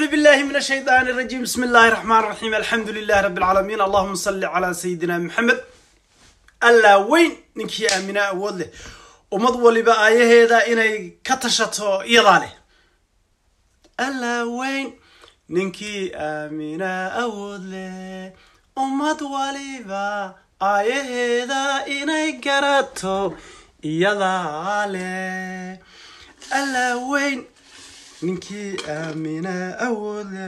أعوذ بالله من الشيطان الرجيم بسم الله الرحمن الرحيم الحمد لله رب العالمين اللهم صل على سيدنا محمد ألا وين نكي آمنا أول له ومض ولبا آيه هذا إني كتشتو يضاله ألا وين نكي آمنا أول له ومض ولبا آيه هذا إني كرتو يضاله ألا وين ninkii aamina awooda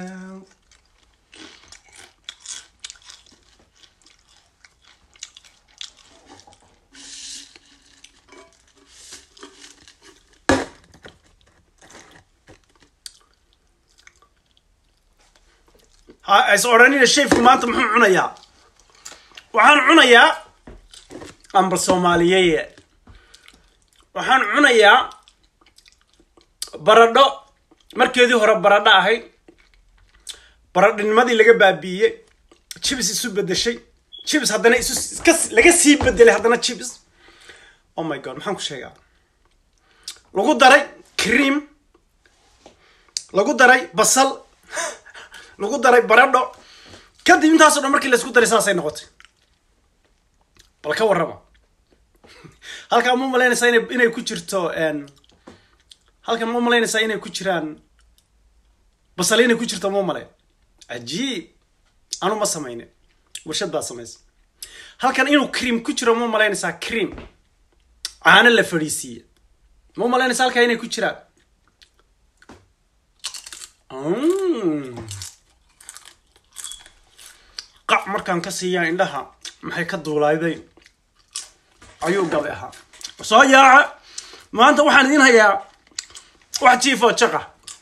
ha is odhanina shayfku maanta muxuu cunayaa waxaan cunayaa amba soomaaliyeye waxaan cunayaa baradho markeedii hore baradho ahayd baradhinimadii laga baabiiyey jibs isu bedeshay jibs haddana isu iska laga sii bedelay haddana jibs oh my god maxaan ku sheegaa lagu daray cream lagu daray basal lagu daray baradho kadib intaasoo dhan markii laisku daray saasay noqotay bal ka warrama halkaa ma malaynaysaa ina inay ku jirto halkan ma malaynaysaa inay ku jiraan basal inay ku jirto ma malayn cajiib anu ma samayne warshad baa samaysa halkan inuu cream ku jiro ma malaynaysaa cream caano la fadhiisiiye ma malaynaysaa halkaa inay ku jiraan qac markaan ka siiyaa indhaha maxay ka duulayday ayuu gabay ahaa soo yaaca maanta waxaan idin hayaa wax jiifoo jaqa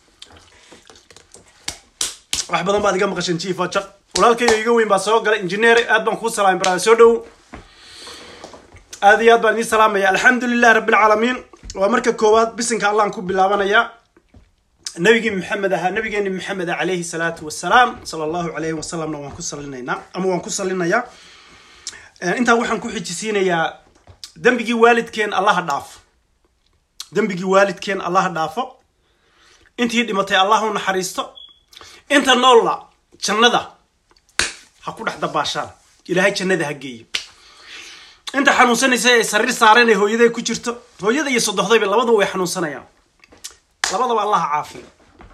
wax badan baad iga maqasheen jiifoo jaq walaalkayga iga weyn baa soo galay injineer aad baan kuu salaamay barada soo dhow aad iyo aad baan idiin salaamaya alxamdu lilah rabbi alcaalamiin waa marka koowaad bisinka allaan ku bilaabanayaa nabigii maxamed ahaa nabigeeni maxamed ah calayhi salaatu wasalaam sala allahu calayhi wasalamna waan ku salinaynaa ama waan ku salinayaa intaa waxaan ku xijisiinayaa dembigii waalidkeen allaha dhaafo dembigii waalidkeen allaha dhaafo intii dhimatay allah u naxariisto inta noolla jannada ha ku dhex dabaashaan ilaahay jannada ha geeyo inta xanuunsanaysa ay sariir saareen ee hooyaday ku jirto hooyada iyo sodohdayba labadaba way xanuunsanayaan labadaba allaha caafiyo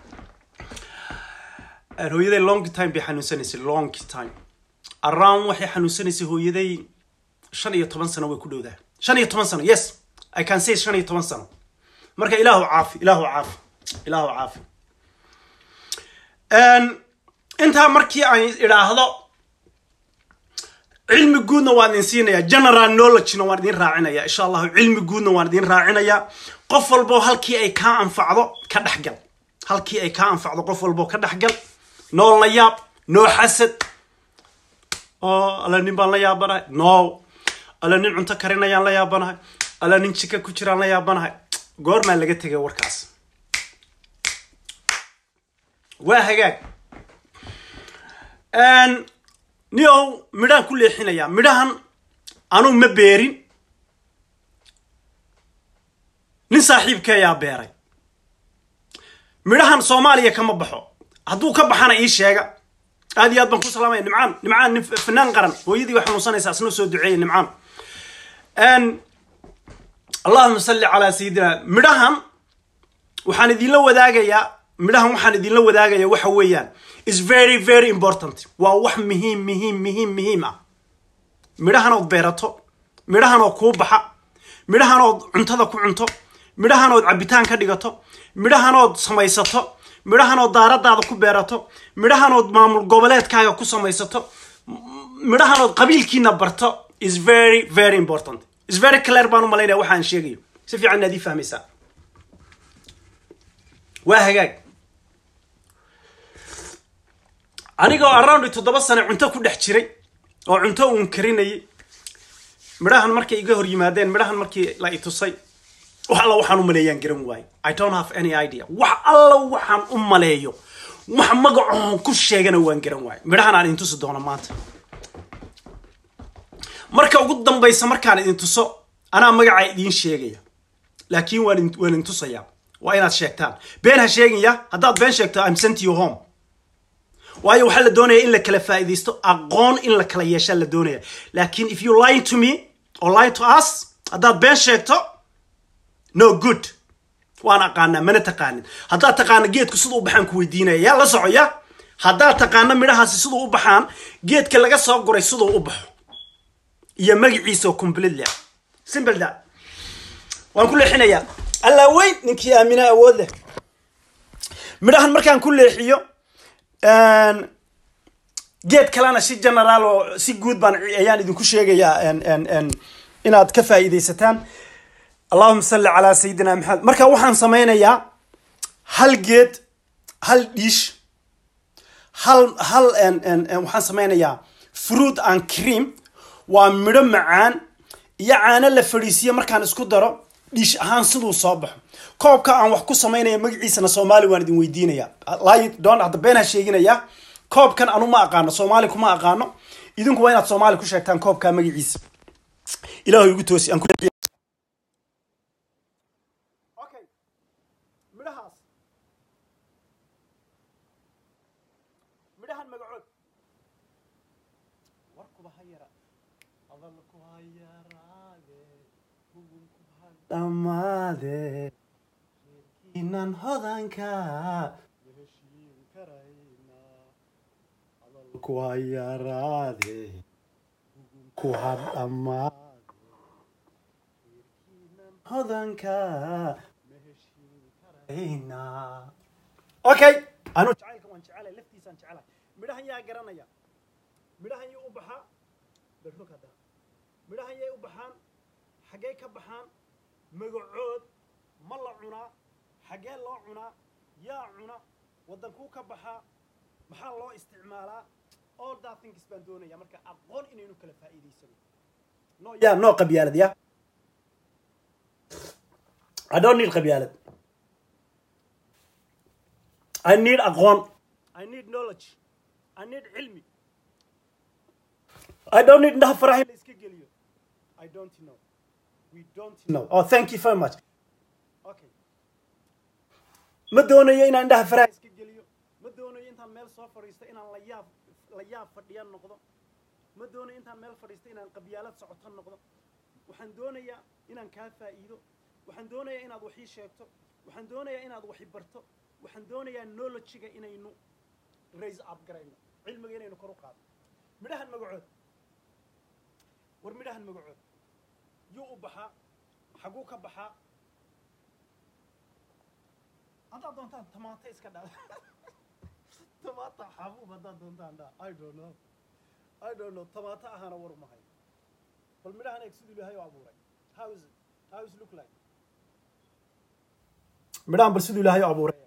hooyaday long time bay xanuunsanaysay long time around waxay xanuunsanaysay hooyaday shan iyo toban sano way ku dhowdahay shan iyo toban sano yes i can say shan iyo toban sano marka ilaahu caafi ilaahu caafi ilaahu caafi intaa markii aan idhaahdo cilmi guudna waan idin siinaya general knowledgena waan idin raacinaya insha allahu cilmi guudna waan idin raacinaya qof walbo halkii ay kaa anfacdo ka dhexgal halkii ay kaa anfacdo qof walbo ka dhexgal noo la yaab noo xasad oo alla nin baan la yaabanahay no alla nin cunto karinayaan la yaabanahay alla nin jika ku jiraan la yaabanahay goormaa laga tegay warkaas waa hagaag niow midhaan ku leexinayaa midhahan anuu ma beerin nin saaxiibkeeyaa beeray midhahan soomaaliya kama baxo hadduu ka baxana ii sheega aad iyo aad baan ku salaamaya nimcaan nimcaan nin fanaan qaran hooyadii way xanuunsanaysaa isna soo duceeya nimcaan allahuma salli calaa sayidina midhahan waxaan idinla wadaagayaa midhahan waxaan idinla wadaagayaa waxa weeyaan is very very important waa wax muhiim muhiim muhiim muhiim ah midhahanood beerato midhahanood kuu baxa midhahanood cuntada ku cunto midhahanood cabitaan ka dhigato midhahanood samaysato midhahanood daaradaada ku beerato midhahanood maamul goboleedkaaga ku samaysato midhahanood qabiilkiina barto is very very important is very clear baan u malaynaya waxaan sheegayo si fiican inaad ii fahmaysaa waa hagaag anigoo around toddoba sane cunto ku dhex jiray oo cunto uun karinayay midhahan markay iga hor yimaadeen midhahan markii la i tusay wax alla waxaan u maleeyaan garan waayo i don't have any idea wax alla waxaan u maleeyo wax magacoon ku sheegana waan garan waayo midhahan aan idin tusi doono maanta marka ugu dambaysa markaan idin tuso anaa magacaa idiin sheegaya laakiin waan waan idin tusayaa waa inaad sheegtaan been ha sheegaya haddaad been sheegto I'm sent you home waayo waxaa la doonaya in la kala faa'iidaysto aqoon in la kala yeeshaa la doonaya laakiin if you lying to me or lying to us haddaad been sheegto no good waan aqaanaa mana taqaanin haddaad taqaana geedku siduu u baxaan ku weydiinaya yaa la socoya haddaad taqaana midhahaasi siduu u baxaan geedka laga soo guray siduu u baxo iyo magaciisa oo completely ah simple that waan ku leexinayaa allaa weyn ninkii aamina awood leh midhahan markaan ku leexiyo geed kalena si generaal oo si guud baan ayaan idinku sheegayaa inaad ka faa'iidaysataan allahuma salli calaa sayidina maxamed marka waxaan sameynayaa hal geed hal dhiish hal hal waxaan sameynayaa fruit and cream waa midho macaan iyo caano la fadhiisiyo markaan isku daro dhiish ahaan siduu soo baxo koobka aan wax ku samaynaya magaciisana soomaali waan idin weydiinaya don hadda been ha sheeginaya koobkan anu ma aqaano soomaali kuma aqaano idinku waa inaad soomaali ku sheegtaan koobka magaciisa ilaahu igu toosi aan midhahaas midhahan magacood warkuba ha yara hadalku ha yaraade hugunku ha dhammaade inan hodanka heshiin karayna hadalku ha yaraade hugunku ha dhammaade hodanka okay anu jacaylka waan jecelay laftiisaan jecelay midhahan yaa garanaya midhahan yay u baxaa berrog hadda midhahan yay u baxaan xaggee ka baxaan magacood ma la cunaa xaggee loo cunaa yaa cuna waddankuu ka baxaa maxaa loo isticmaalaa all that things baan doonaya marka aqoon inaynu kala faa'iidaysano no yaa noo qabyaalad ya I don't need qabyaalad I need aqoon I need knowledge I need cilmi I don't need indhaha faraha in la iska geliyo I don't know we don't know oh thank you very much okay ma doonayo inaan indhaha faraha iska geliyo ma doonayo intaan meel soo fadhiisto inaan la yaab la yaab fadhiya noqdo ma doonayo intaan meel fadhiisto inaan qabyaalad socoto noqdo waxaan doonayaa inaan kaa faa'iido waxaan doonayaa inaad wax ii sheegto waxaan doonayaa inaad wax i barto waxaan doonayaa knowledge-ga inaynu raise up garayno cilmiga inaynu kor u qaadno midhahan magacood war midhahan magacood yuu u baxaa xaguu ka baxaa haddaad doontaan tamaata iska dhaa tamaata xabuub haddaad doontaan dhaa i don't know i don't know tamaata ahaana war umahay bal midhahan eeg siduu ilaahay u abuuray how is it how is it look like midhahan bal siduu ilaahay u abuuray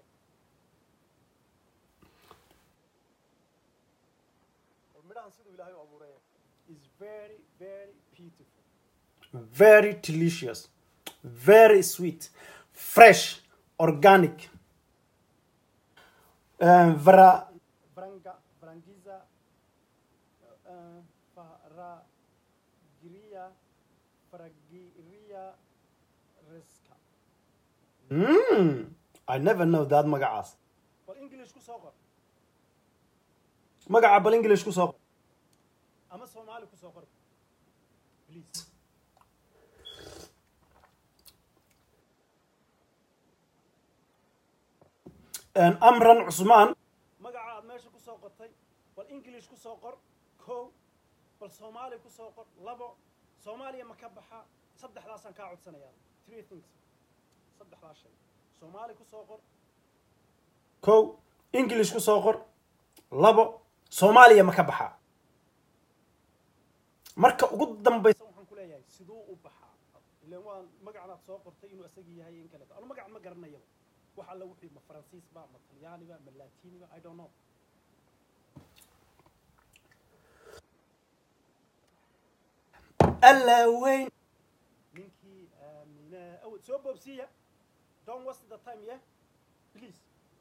bal midhahan siduu ilaahay u abuuray is very very beautiful very delicious very sweet fresh organic uh, vara vranga vrangiza uh, faragiria faragiria reska mm, I never know that magacaas bal english ku soo qor magaca bal english ku soo qor ama soomaali ku soo qor please amran cusmaan magaca aad meesha ku soo qortay bal english ku soo qor kow bal soomaali ku soo qor labo soomaaliya ma ka baxa saddexdaasaan kaa codsanayaa three things saddexdaas shay soomaali ku soo qor kow english ku soo qor labo soomaaliya ma ka baxa marka ugu dambaysa waxaan ku leeyahay siduu u baxaa ilaan waa magacan aad soo qortay inuu isagii yahay in kaleeto anu magacan ma garanayaba wax alla wixii ma faransiis ba ma talyaani ba ma latini ba i don't know alla weyn ninkii aamina awad soo boobsiiya don't waste the time yeah please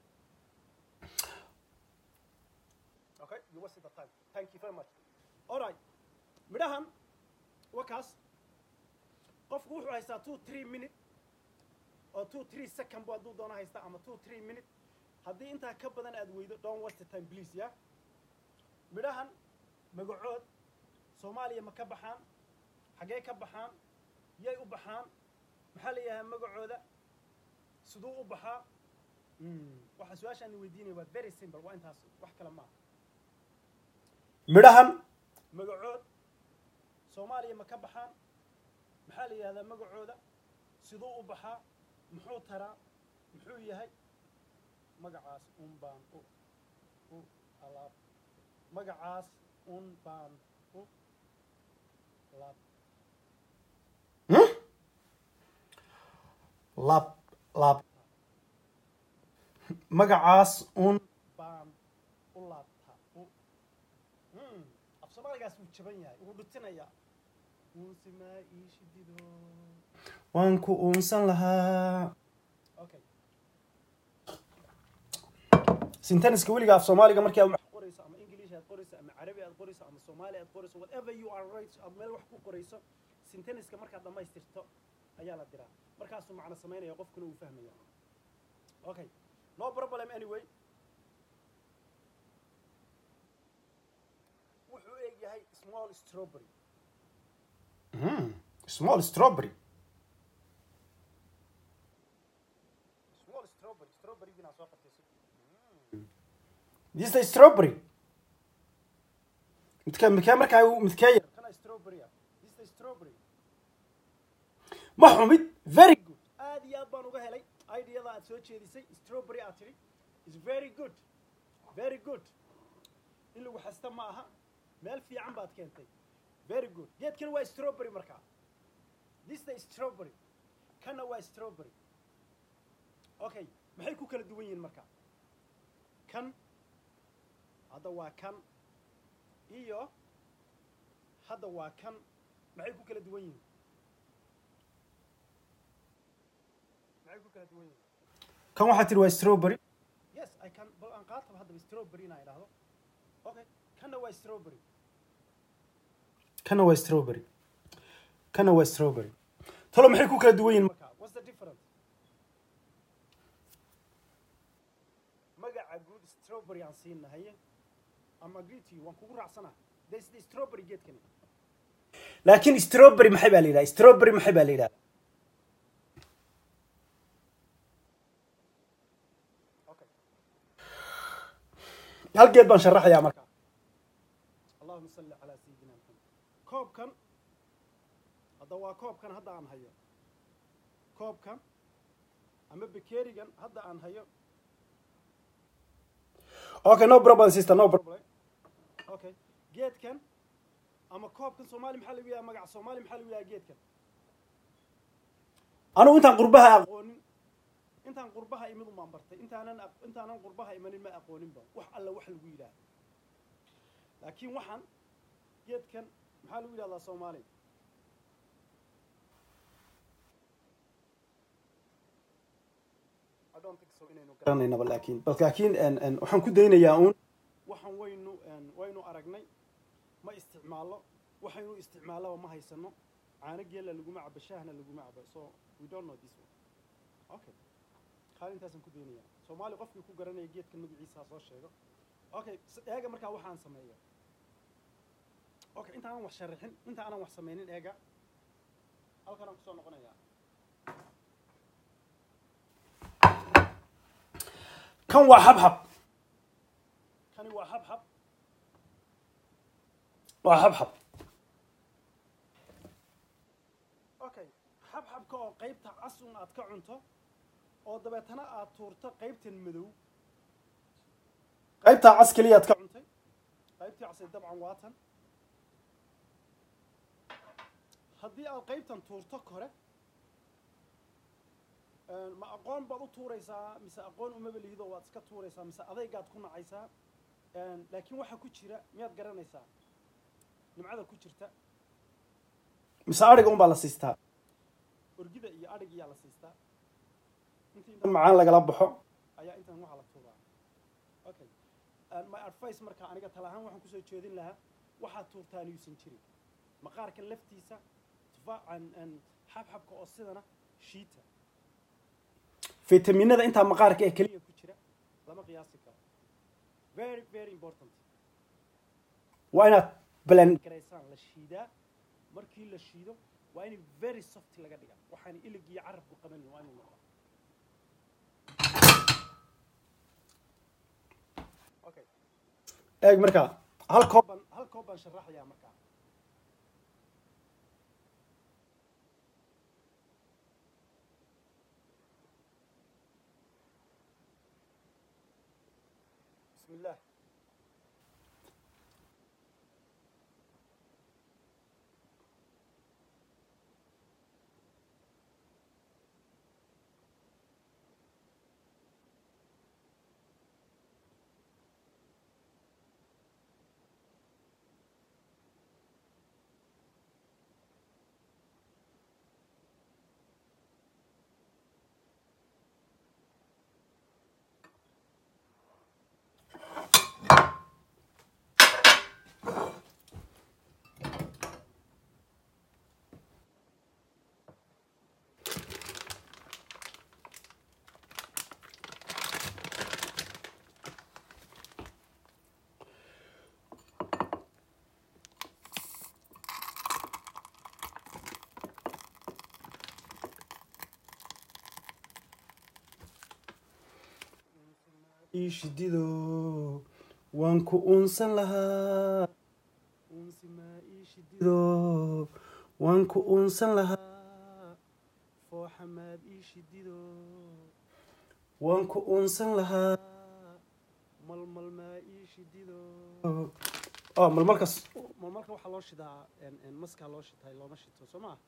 okay you wasted the time thank you very much all right midhahan wakaas qofku wuxuu haystaa two three minute oo two three second bu hadduu doono haysta ama two three minute haddii intaa ka badan aad weydo don't waste the time please yeah midhahan magacood soomaaliya ma ka baxaan xaggee ka baxaan yay u baxaan maxaa la yidhahaa magacooda siduu u baxaa waxaa su-aashaan weydiinaya waa very simple waa intaas wax kale maaha midhahan magacood soomaaliya ma ka baxaan maxaa la yidhahdaa magacooda siduu u baxaa muxuu taraa muxuu yahay magacaas un baan u u alaab magacaas un baan u lab lab lab magacaas un baan u laabtaa u af soomaaligaas wuu jaban yahay wuu dhutinayaa uusimaa ii shidido waan ku uunsan lahaa okay senteniska weliga af soomaaliga markii aad wax qorayso ama english aad qorayso ama carabi aad qorayso ama soomaali aad qorayso whatever you are right aad meel wax ku qorayso senteniska markaad dhammaystirto ayaa la diraa markaasuu macno samaynaya qofkuna uu fahmaya okay no problem anyway wuxuu eeg yahay small strawberry small strawberry small strawberry strawberrygina soo qabtay this is strawberry midka midka markaa midkee yar kana strawberry ah this is strawberry ma xumid very good aad iyo aad baan uga helay ideada aad soo jeedisay strawberry aad tidhi is very good very good in lagu xasta ma aha meel fiican baad keentay very good geedkan waa strawberry markaa this is strawberry kana waa strawberry okay maxay ku kala duwan yihiin markaa kan hadda waa kan iyo hadda waa kan maxay ku kala duwan yihiin maxay ku kala duwan yihiin kan waxaa tihi waa strawberry yes i can bal aan qaataba haddaba strawberry inaa idhaahdo okay kanna waa strawberry kana waa strawberry kana waa strawberry talo maxay ku kala duwan yihiin markaa what's the difference magaca guud strawberry aan siinahaye I'm agree to you waan kugu raacsana this is strawberry geedkani laakiin strawberry maxay baa la yidhaha strawberry maxay baa la yidhaha hal geed baan sharaxayaa markaa allahuma salli calaa sayidina maxamed koobkan hadda waa koobkan hadda aan hayo koobkan ama bekerigan hadda aan hayo okay no problem sister no problem okay geedkan ama koobkan soomaali maxaa lagu yahay magaca soomaali maxaa lagu yahay geedkan anugu intaan qurbaha aqoonin intaan qurbaha imid umaan bartay intaanan intaanan qurbaha imanin ma aqooninba wax alla wax lagu yidhaah laakiin waxaan geedkan maxaa lagu yidhahdaa soomaali garanaynaba laakiin bal laakiin waxaan ku daynayaa uun waxaan waynu waynu aragnay ma isticmaallo waxaynu isticmaallaba ma haysano caano geela laguma cabo shaahna laguma cabo so we don't know this one okay qaalintaasaan ku daynayaa soomaali qofkii ku garanaya geedka magaciisa ha soo sheego okay eega markaa waxaan sameeya okay inta aanan wax sharaxin inta aanan wax samaynin eega halkanaan kusoo noqonayaa kan waa xabxab kani waa xabxab waa xabxab okay xabxabka oo qaybta casun aad ka cunto oo dabeetana aad tuurto qaybtan madow qaybtaa cas keliya aad ka cuntay qaybtii casay dabcan waa tan haddii aad qaybtan tuurto kore ma aqoon baad u tuuraysaa mise aqoon umaba lihido waad iska tuuraysaa mise adaygaad ku nacaysaa laakiin waxaa ku jira miyaad garanaysaa nimcada ku jirta mise adhiga unbaa la siistaa orgida iyo adhig iyaa la siistaa intii intan macaan lagala baxo ayaa intan waxaa la tuuraa okay my advice marka aniga tala ahaan waxaan kusoo jeedin lahaa waxaad tuurtaan yuusan jirin maqaarka laftiisa tufaacan xabxabka oo sidana shiita fitaminada intaa maqaarka ee keliya ku jira lama qiyaasi karo very very important waa inaad blend garaysaan la shiidaa markii la shiido waa in very soft laga dhiga waxaan ilig iyo carabku qabanin waa inuu noqdo okay eeg markaa hal koob baan hal koob baan sharaxayaa markaa بسم الله iishidido waan ku uunsan lahaa uunsi maa iishidido waan ku uunsan lahaa fooxa maad iishidido waan ku uunsan lahaa malmal maa iishidido oh malmalkas malmalka waxaa loo shidaa maskaa loo shitaay looma shito soo maa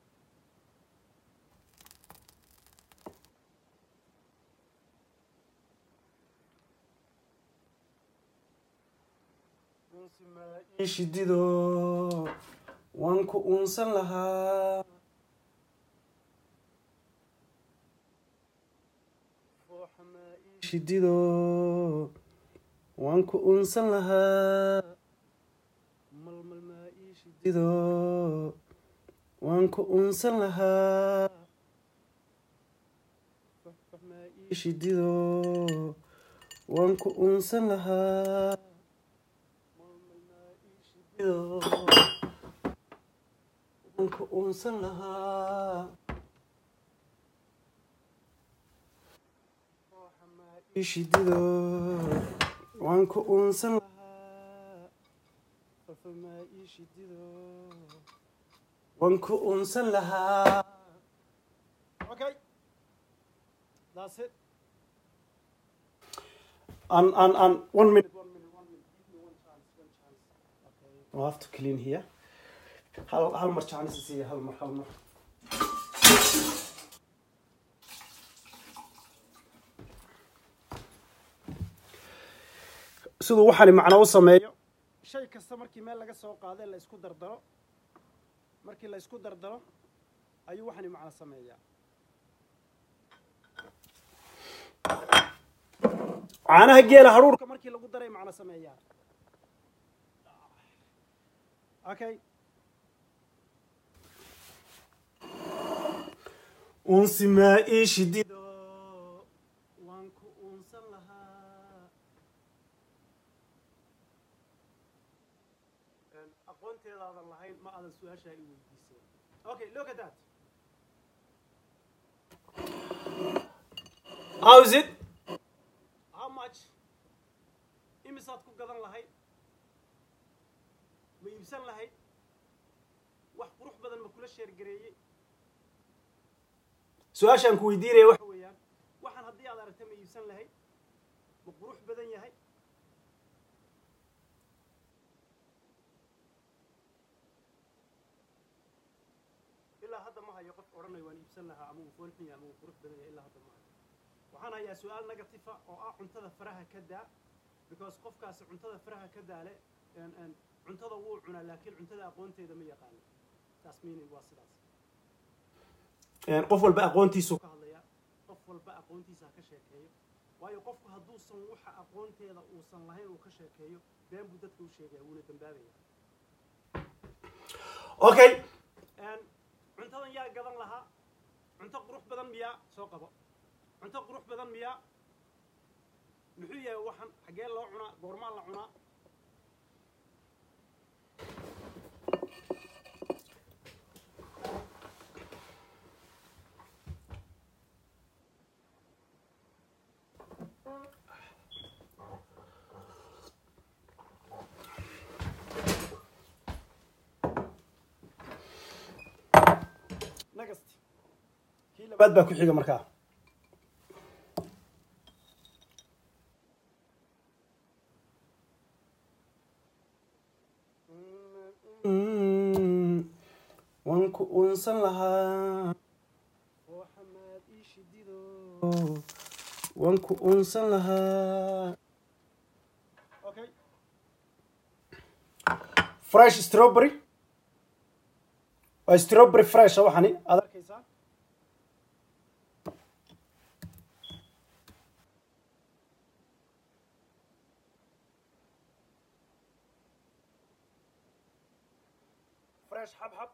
shidido waan ku uunsan lahaa shidido waan ku uunsan lahaa malmal maa ii shidido waan ku uunsan lahaa maa ii shidido waan ku uunsan lahaa waan ku uunsan lahaa ishidido waan ku uunsan lahaa fafamaa ishidido waan ku uunsan lahaa okay that's it and and and one minute one minute one minute give me one chance one chance okay I'll have to clean here hal hal mar chance siiya hal mar hal mar siduu waxaani macno u sameeyo shay kasta markii meel laga soo qaadee la isku dardaro markii la isku dardaro ayuu waxaani macno sameeyaa caanaha geela haruurka markii lagu daray macno sameeyaa okay unsi maa ii shidido waan ku uunsan lahaa aqoonteedaadan lahayn ma aadan su-aashaa i weydiiseen okay look at that how is it how much imisaad ku gadan lahayd ma iibsan lahayd wax qurux badan ma kula sheergareeyey su-aashaan ku weydiinaya waxa weeyaan waxaan haddii aad aragta ma iibsan lahayd ma qurux badan yahay ilaa hadda ma hayo qof odhanayo waan iibsan lahaa ama uu foolxun yahay ama uu qurux badan yahay ilaa hadda ma hayo waxaan hayaa su-aal negatifa oo ah cuntada faraha ka daa because qofkaasi cuntada faraha ka daale cuntada wuu cunaa laakiin cuntada aqoonteeda ma yaqaano taas meaning waa sidaas qof walba aqoontiisuu ka hadlayaa qof walba aqoontiisa ha ka sheekeeyo waayo qofku hadduusan waxa aqoonteeda uusan lahayn uu ka sheekeeyo been buu dadka u sheegaya wuuna dambaabaya okay cuntadan yaa gadan lahaa cunto qurux badan miyaa soo qabo cunto qurux badan miyaa muxuu yahay waxan xaggee loo cunaa goormaa la cunaa labaad baa ku xiga markaa waan ku uunsan lahaa oo xamaad ii shidido waan ku uunsan lahaa okay fresh strawberry waa strawberry fresh waxani aad arkaysaa fresh xabxab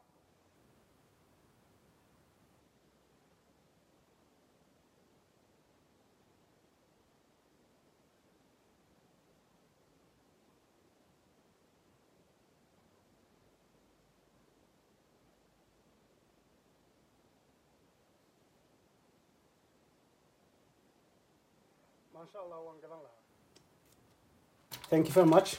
maasha allah waan gadan lahaa thank you very much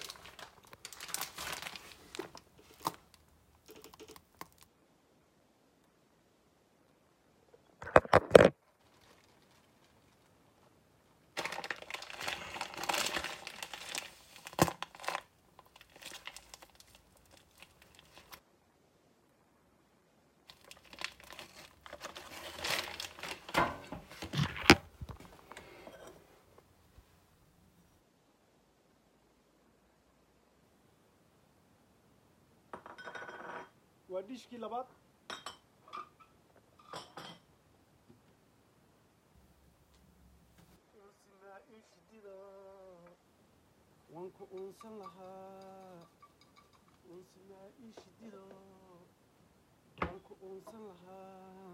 waa dhishkii labaad waan ku uunsan lahaa uunsimaa ii shidido waan ku uunsan lahaa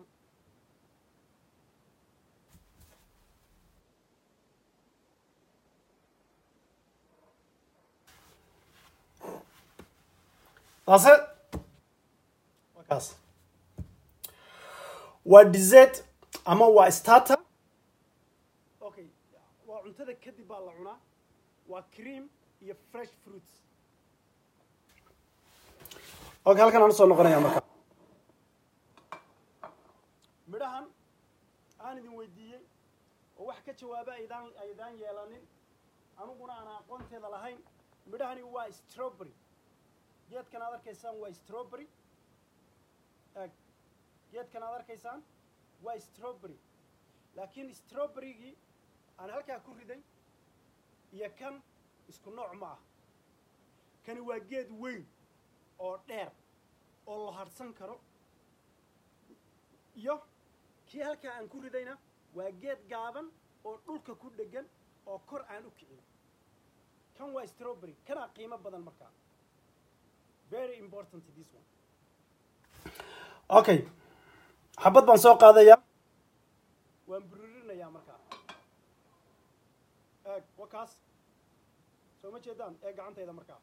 taase waa kaas waa dessert ama waa starter okay waa cuntada kadib baa la cunaa waa cream iyo fresh fruits okay halkan aan usoo noqonaya marka midhahan aan idin weydiiyey oo wax ka jawaaba aydaan aydaan yeelanin aniguna aan aqoonteeda lahayn midhahani waa strawberry geedkan aad arkaysaan waa strawberry eg geedkan aad arkaysaan waa strawberry laakiin strawberrygii aan halkaa ku riday iyo kan isku nooc ma ah kani waa geed weyn oo dheer oo la harhsan karo iyo kii halkaa aan ku ridayna waa geed gaaban oo dhulka ku dhegan oo kor aan u kicin kan waa strawberry kanaa qiimo badan markaa very important this one okay xabad baan soo qaadayaa waan bururinayaa markaa eeg wa kaas soo ma jeedaan eeg gacantayda markaa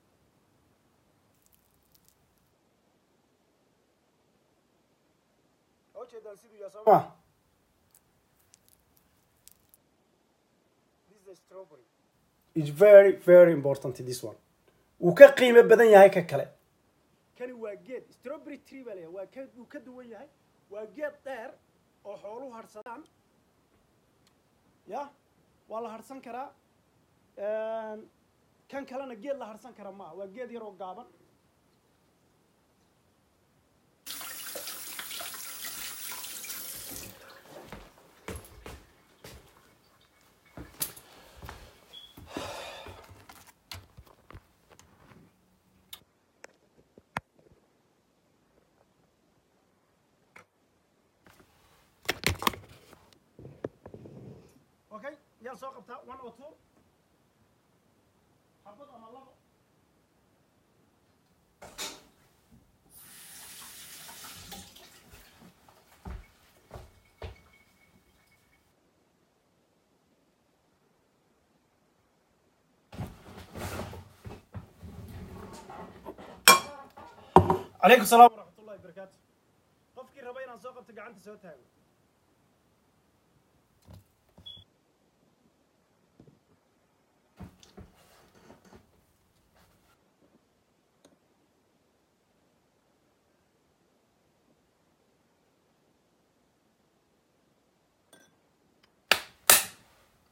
ma ujeedaan siduu yahay soo ma this is a strawberry is very very important this one wuu ka qiimo badan yahay ka kale kani waa geed strawberry tree baa leeyahay waa ka wuu ka duwan yahay waa geed dheer oo xooluhu harsadaan ya waa la harsan karaa kan kalena geed la harsan kara maaha waa geed yaroo gaaban okay yaan soo qabtaa one or two xabad ama labo calaykum salaam waraxmat ullahi barakaatu qofkii raba inaan soo qabto gacanta soo taago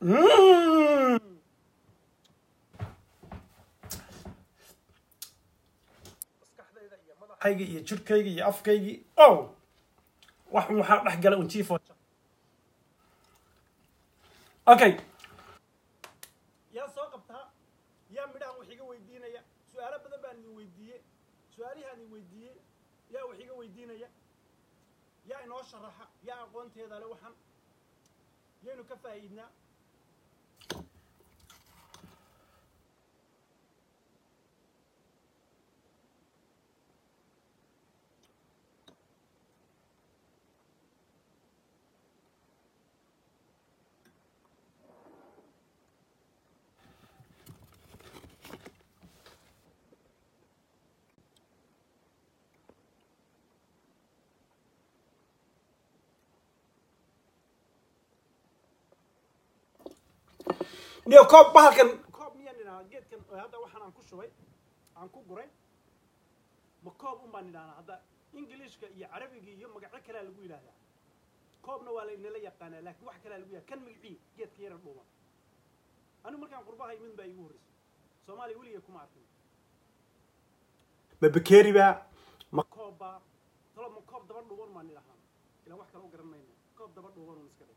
Mm. maskaxdayda iyo madaxayga iyo jirkayga iyo afkaygii ow wax waxaa dhex gala un jiifo okay yaa soo qabtaa yaa midhahan wax iga weydiinaya su-aalo badan baan idin weydiiyey su-aalihaan idin weydiiyey yaa wax iga weydiinaya yaa inoo sharaxa yaa aqoonteeda le waxan yaynu ka faa'iidnaa niyo koob bahalkan koob miyaan idhahnaa geedkan oo hadda waxaan aan ku shubay aan ku guray ma koob un baan idhahnaa hadda ingiliishka iyo carabiga iyo magacyo kalea lagu yidhaahdaa koobna waa laynala yaqaanaa laakiin wax kalea lagu yidhahda kan magicii geedka yara dhuuban anigu markaan qurbaha imid baa iigu horreysay soomaaliya weligay kuma arkin ma bakeeri baa ma koob baa talo ma koob daba dhuuban baan idhahnaa ilaan wax kale u garan mayno koob daba dhuuban un iska dhig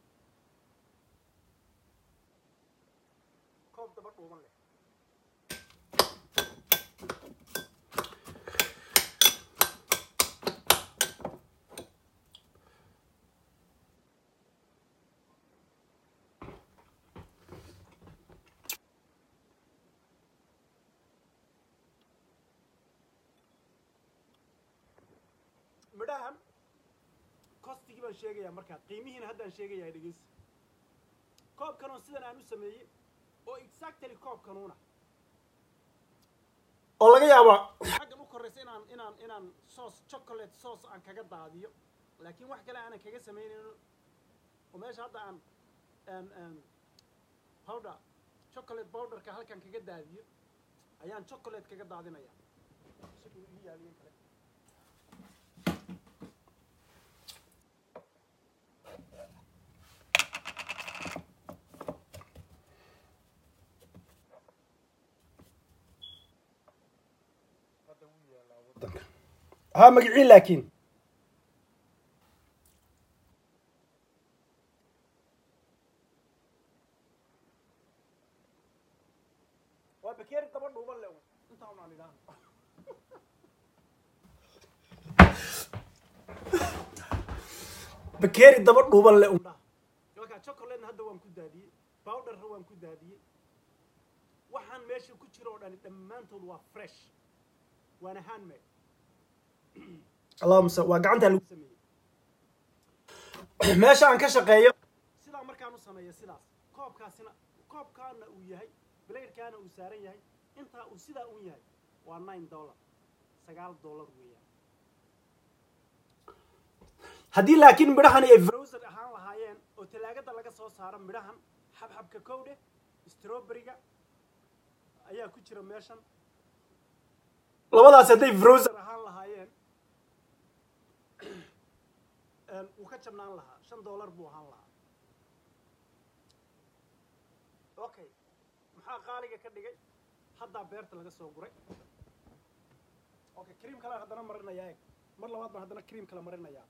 koob daba dhuuban leh midhahan costigii baan sheegayaa markaa qiimihiina haddaan sheegayaa dhegeysi koobkanoon sidan aan u sameeyey oo exactly koobkanuuna oo laga yaabo xaggan u koraysa inaan inaan inaan sauce chocolate sauce aan kaga daadiyo laakiin wax kale aanan kaga samaynayno oo meesha hadda aan aan aan powder chocolate powderka halkan kaga daadiyo ayaan chocolate kaga daadinaya siduu ii yaaliyin kale ها مقعين لكن وبكير طبعا هو اللي انت عم على الان بكير دبر هو اللي قلنا لكن شوكولات هذا وان كدادي باودر هو وان كدادي waxaan meesha ku jiro oo dhani dhammaantood waa fresh waana handmade allahuma waa gacantaa lagu sameeyey meesha aan ka shaqeeyo sidaa markaan u sameeyo sidaas koobkaasina koobkaana uu yahay blayrkaana uu saaran yahay intaa uu sidaa un yahay waa nine dollar sagaal dollar weeyaan haddii laakiin midhahani ay browser ahaan lahaayeen oo talaagada laga soo saaro midhahan xabxabka kowdhe strawberryga ayaa ku jira meeshan labadaas hadday browser ahaan lahaayeen wuu ka jabnaan lahaa shan dollar buu ahaan lahaa okay maxaa qaaliga ka dhigay haddaa beerta laga soo guray okay cream kale haddana marinayaa eg mar labaad baan haddana cream kale marinayaa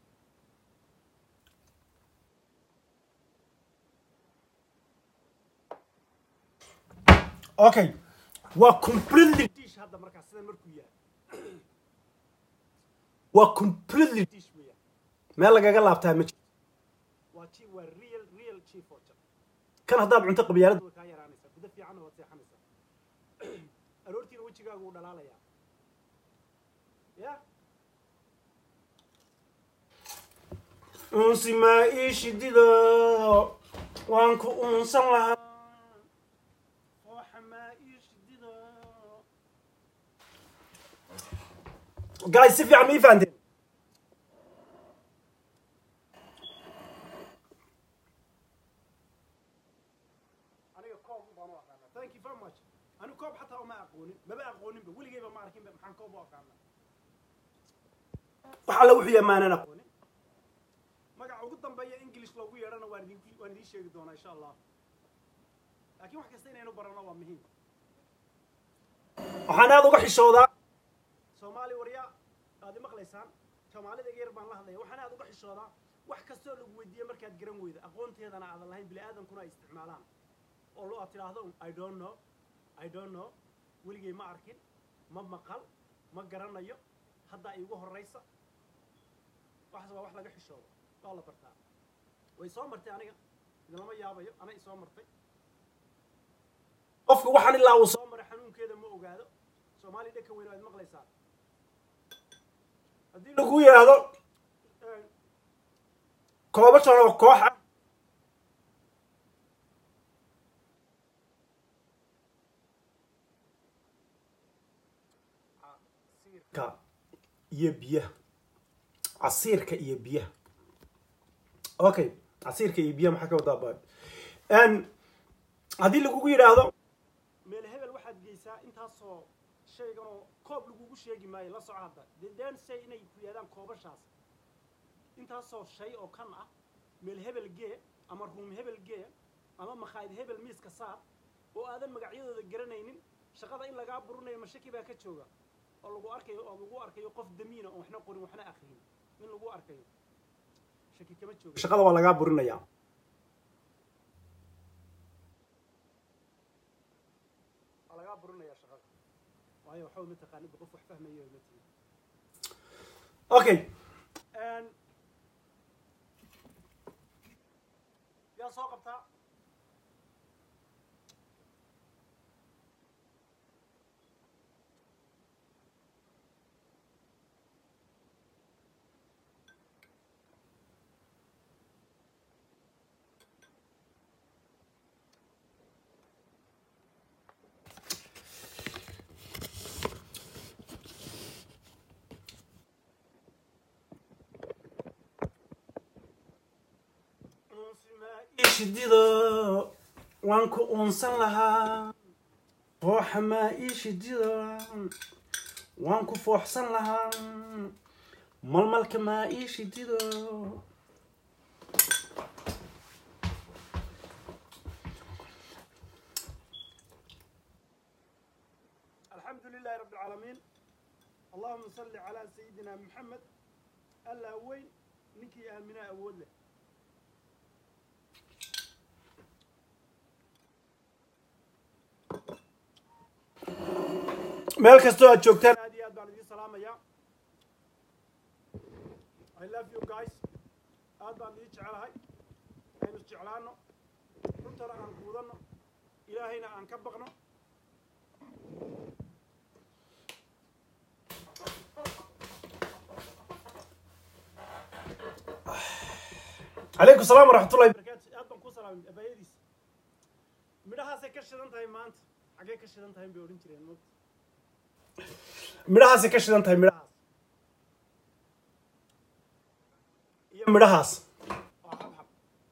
okay waa completely dish hadda markaas sidan markuu yahay waa completely dish weeyaan meel lagaga laabtaa ma jirto waa chi waa real real chief oja kan haddaad cunto qabyaalada way kaa yaraanaysaa guda fiicanna waad seexanaysaa aroortiina wejigaagu wuu dhalaalayaa ya unsi maa ii shidido waan ku unsan lahaa ooxa maa ii shidido guys si fiican ma ii fahanteen aniga koob baan u aqaanaa thank you very much anigu koob xataa uma aqoonin maba aqooninba weligeyba ma arkinba maxaan koob u aqaanaa wax alla wuxuu yahay maanan aqoonin magaca ugu dambeeya english loogu yeedhana waan idin waan idiin sheegi doonaa insha allah laakiin wax kasta inaynu barano waa muhiim waxaan aada uga xishoodaa soomaali warya aad i maqlaysaan soomaalida iga yar baan la hadlaya waxaan aada uga xishoodaa wax kastoo lagu weydiiye markaad garan weyda aqoonteedana aadan lahayn bini aadankuna ay isticmaalaan oo lo aad tidhaahdo i don't know i don't know weligay ma arkin ma maqal ma garanayo haddaa iigu horraysa waxaas waa wax laga xishoodo waa la bartaa way soo martay aniga idinlama yaabayo ana i soo martay qofku waxaan ilaa uu soo maray xanuunkeeda ma ogaado soomaaliya dhanka weyn waad maqlaysaa haddii lagu yidhaahdo koobashan oo koox ah casiirka iyo biyaha casiirka iyo biyaha okay casiirka iyo biyaha maxaa ka wadaa ba haddii lagugu yidhaahdo meel hebel waxaad geysaa intaasoo shaygan oo koob lagugu sheegi maayo la soco hadda dee daan say inay ku yidhahdaan koobashaas intaasoo shay oo kan ah meel hebel gee ama ruum hebel gee ama makhaayid hebel miiska saar oo aadan magacyadooda garanaynin shaqada in lagaa burinayo mashaki baa ka jooga oo lagu arkayo oo lagu arkayo qof damiina oo waxna qorin waxna akriyin in lagu arkayo shaki kama jooga shaqada waa lagaa burinaya waa lagaa burinaya shaqada waayo waxba ma taqaanid qof wax fahmayo ma tihin okay yaa soo qabtaa shidido waan ku uunsan lahaa fooxa maa ii shidido waan ku fooxsan lahaa malmalka maa ii shidido alxamdu lilahi rabi alcaalamiin allahuma salli calaa sayidina maxamed allaa weyn ninkii aaminaa awood leh meel kastoo aad joogtaan aad iyo aad baan idiin salaamayaa i love you guys aad baan idiin jecelahay aynu isjeclaano runtana aan guudanno ilaahayna aan ka baqno calaykum salaam waraxmatullahi barakatu aad baan ku salaamay abaayadiis midhahaasay ka shidan tahay maanta xaggee ka shidan tahay bay odhan jireen moogta midhahaasay ka shidan tahay midhahaas iyo midhahaas waa xabxab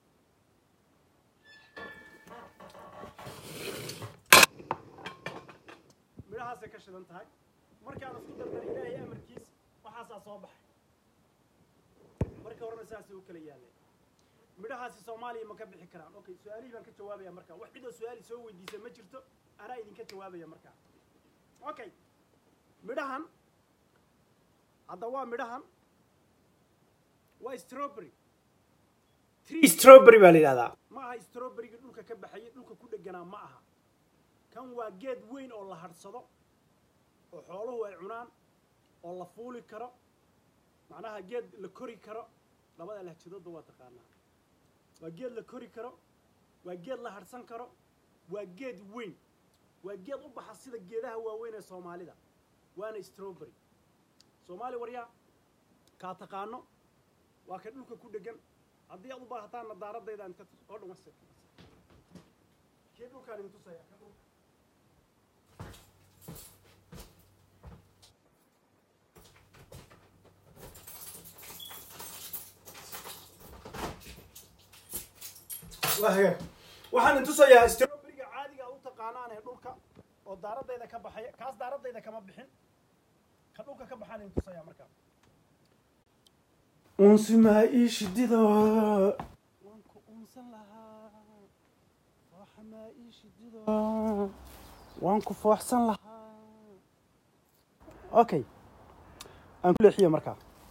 midhahaasay ka shidan tahay markaan isku dardar ilaahay amarkiis waxaasaa soo baxay markii horena saasay u kala yaalleen midhahaasi soomaaliya ma ka bixi karaan okay su-aalihii baan ka jawaabaya markaa wax cidoo su-aali soo weydiisa ma jirto anaa idinka jawaabaya markaa okay midhahan hadda waa midhahan waa strawberry tree strawberry baa la yidhahdaa ma aha strawberrygii dhulka ka baxayay dhulka ku dheganaa ma aha kan waa geed weyn oo la hadhsado oo xooluhu ay cunaan oo la fuuli karo macnaha geed la kori karo labada lahjadoodba waa taqaanaa waa geed la kori karo waa geed la hadhsan karo waa geed weyn waa geed u baxa sida geedaha waaweyn ee soomaalida waana strawberry soomaali waryaa kaa taqaano waa ka dhulka ku dhegan haddii aad u baahataan nadaaradayda inta oo dhan wasa kii dhulkaan idin tusaya ka dhulka waa hagaag waxaan idin tusayaa strawberryga caadiga aad u taqaanaan ee dhulka oo daaradayda ka baxaya kaas daaradayda kama bixin ka dhulka ka baxaan idin tusayaa markaa unsimaa ii shidido waan waan ku fooxsan lahaa okay aan ku leexiyo markaa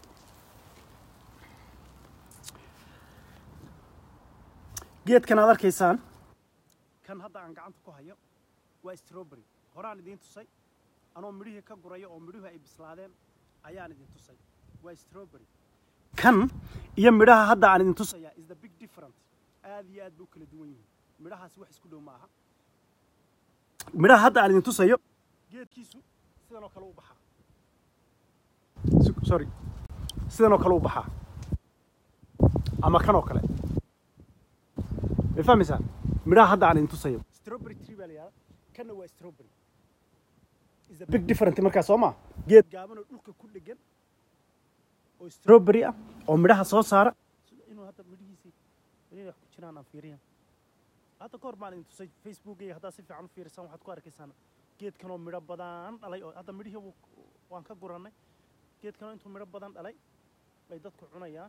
geedkan aad arkaysaan kan hadda aan gacanta ku hayo waa strawberry horaan idiin tusay anoo midhihii ka guraya oo midhuhu ay bislaadeen ayaan idin tusay waa strawberry kan iyo midhaha hadda aan idin tusaya is the big different aad iyo aad bay u kala duwan yihiin midhahaasi wax isku dhow ma aha midhaha hadda aan idin tusayo geedkiisu sidan oo kale u baxaa sorry sidan oo kale u baxaa ama kan oo kale may fahmaysaa midhaha hadda aan idin tusayo strawberry tree baa la yihahda kanna waa strawberry is a big different markaa soo maa geed gaaban oo dhulka ku dhegan oo strawberry ah oo midhaha soo saara inuu hadda midhihiisii inay wax ku jiraan aan fiiriyan hadda kahor baan idin tusay facebookayga haddaad si fiican u fiirisaan waxaad ku arkaysaan geedkanoo midho badan dhalay oo hadda midhihii waan ka gurannay geedkanoo intuu midho badan dhalay bay dadku cunayaan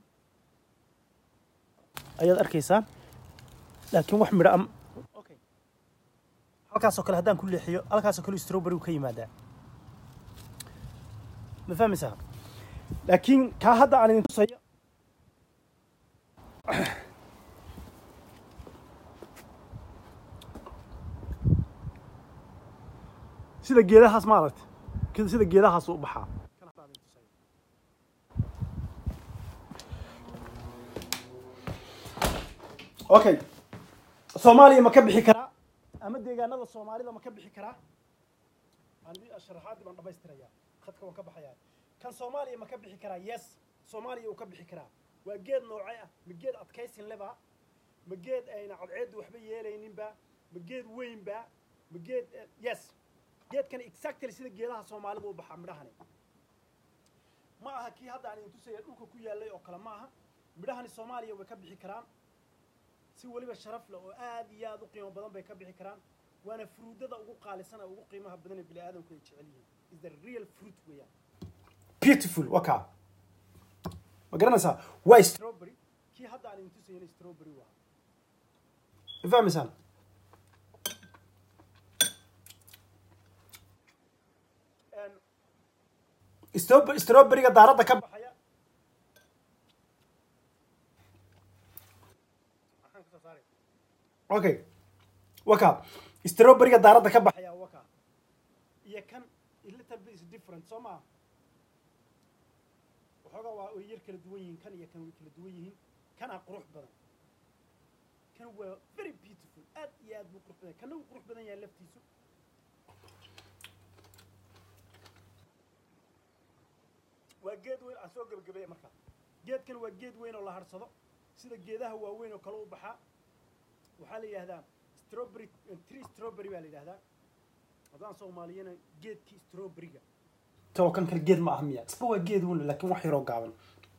ayaad arkaysaan laakiin wax midho am okay halkaasoo kale haddaan ku leexiyo halkaasoo kale strawberry ka yimaadaa ma fahmaysaa laakiin kaa hadda aan idin tusayo sida geedahaas maaragta sida geedahaas u baxaa okay soomaaliya ma ka bixi karaa ama deegaanada soomaalida ma ka bixi karaa sharaxaadii baan dhamaystirayaa khadka waan ka baxayaa kan soomaaliya ma ka bixi karaa yes soomaaliya uu ka bixi karaa waa geed noocee ah ma geed adkaysin leba ma geed ayna cadceeddu waxba yeelayninba ma geed weynba ma geed yes geedkan exactly sida geedaha soomaalida u baxaa midhahani ma aha kii hadda aan idin tusaya dhulka ku yaallay oo kale ma aha midhahani soomaaliya way ka bixi karaan si weliba sharaf leh oo aad iyo aad u qiimo badan bay ka bixi karaan waana fruudada ugu qaalisan ee ugu qiimaha badan ee bini aadamku ay jecel yihiin is the real fruit weeyaan beautiful waa kaa ma garanaysaa waa strawberry kii hadda aan idin tusayna strawberry waa ma fahmaysaan strawberryga daaradda ka baxaya okay waka strawberryga daaradda ka baxaya waka iyo kan little bit is different soo maa waxoogaa waa way yar kala duwan yihiin kan iyo kan way kala duwan yihiin kanaa qurux badan kan waa very beautiful aad iyo aad buu qurux badan kana wuu qurux badan yahay laftiisu waa geed weyn aan soo gebagabeeya markaa geedkan waa geed weyn oo la harsado sida geedaha waaweyn oo kale u baxaa waxaa la yidhahdaa strawberry tree strawberry baa la yidhahdaa haddaan soomaaliyana geedkii strawberryga talo kan kale geed ma aha miya isba waa geed weyn laakiin wax yaroo gaaban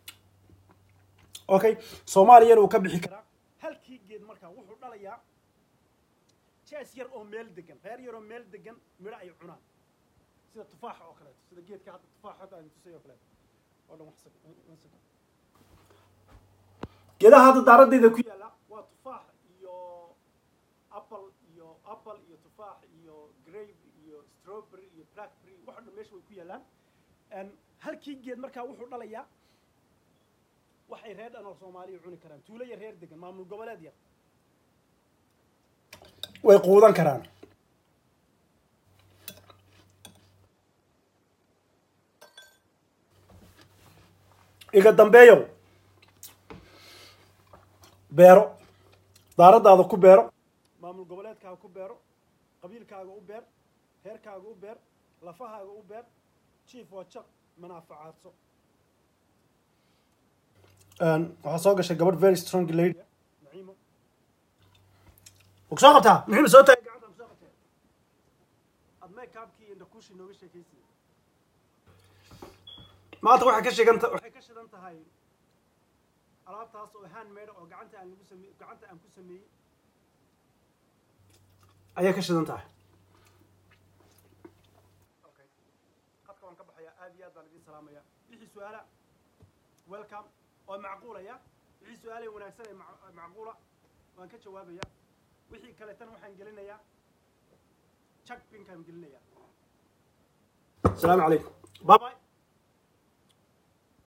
okay soomaaliyana uu ka bixi karaa halkii geed markaa wuxuu dhalayaa jees yar oo meel degan reer yar oo meel degan midho ay cunaan sida tufaaxa oo kaleeto sida geedka hadda tufaaxa hadda aan tusay oo kaleeto oo dhan wax geedaha hadda daaraddeeda ku yaalla waa tufaax iyo apple iyo apple iyo tufaax iyo grape iyo strawberry iyo blackberry wax o dhan meesha way ku yaallaan halkii geed markaa wuxuu dhalayaa waxay reer dhan oo soomaaliya cuni karaan tuulo yar reer degan maamul goboleed yar way quudan karaan iga dambeeyow beero daaraddaada ku beero maamul goboleedkaaga ku beero qabiilkaaga u beer reerkaaga u beer lafahaaga u beer jief waa jaq manaafacaadso waxaa soo gashay gabadh very strong lady naciimo soo qabtaa naciimo soo taagay gacanta soo qabtee ad makeupkii indhakuushi nooga sheekaysiya maanta waxay ka shigan waxay ka shidan tahay alaabtaas oo handmade oo gacanta aan lagu samey gacanta aan ku sameeyey ayaa ka shidan tahay okay qadka waan ka baxayaa aad iyo aad baan idin salaamaya wixii su-aala welcome oo macquulaya wixii su-aalay wanaagsan ee macquula waan ka jawaabaya wixii kaleetana waxaan gelinayaa jak pinkaan gelinaya asalaamu calaykum bye bye